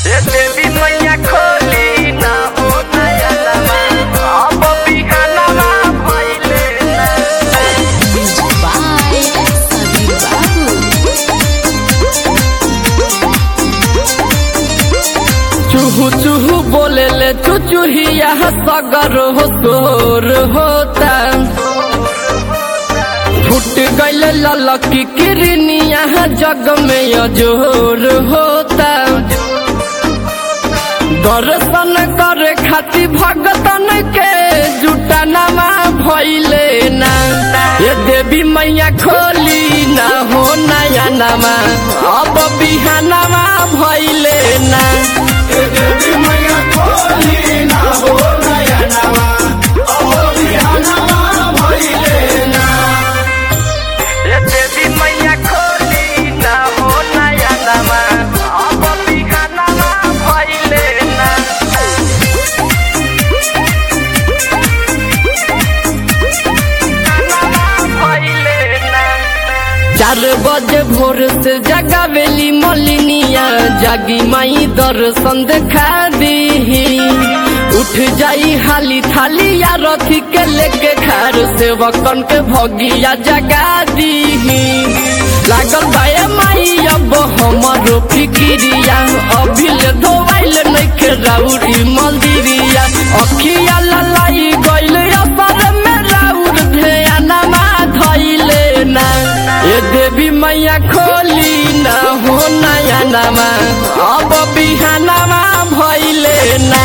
ए देवी मैया खोली ना हो नयनवा अब बिहानवा भइले ना Music by Sabir Babu. चूहू चूहू बोले ले चुचुहिया सगर हो तोर होता फुट गईल ललकी किरनिया जग में अजोर होता दर्शन करे खातिर भगतन के जुटनमा भइले ना ये देवी मैया खोली ना हो नया नमा अब बिहानमा भइले ना ए देवी मैया खोली ना हो नयनवा अब बिहानवा भइले ना भइले ना चार बजे भोर से जगावेली मलिनिया जागी माई दर्शन देखा दी उठ जाई हाली थाली या रथी के लेके खार से वकन के भगिया जगा दी लागल बाए माई अब हमारो फिकिरिया अभी ले धोवाइल नइखे राउरी मंदिरिया अखिया ललाई गइल असर में राउर ध्यानमा धइले ना ये देवी मैया खोली ना हो नया नमा अब बिहानमा भइले ना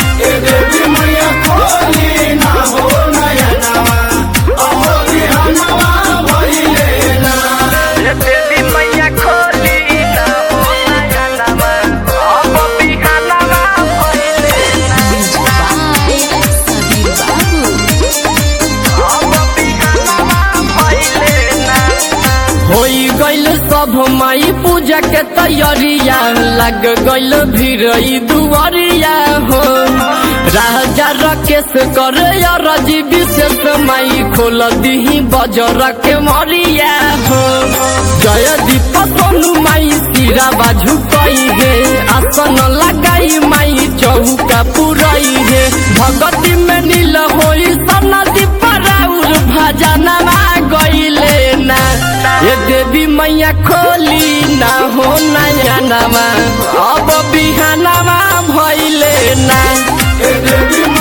ए देवी मैया खोली ना हो नयनवा अब बिहानवा भइले ना Music by Sabir Babu. अब बिहानवा भइले ना होई गइल सब माई पूजा के तैयारिया लग गइल भीरई दुआरिया हो राजा रकेश कर रजी विशेष माई खोल दीही बजर के मरिया हो जय दीप सोनू माई सिरा बाजू कई है आसन लगाई माई चौका पुरई है भगती में नील होई सना दीप राउर भजनमा गइले ना ये देवी मैया खोली ना हो नया नमा अब बिहानमा भइले ना देवी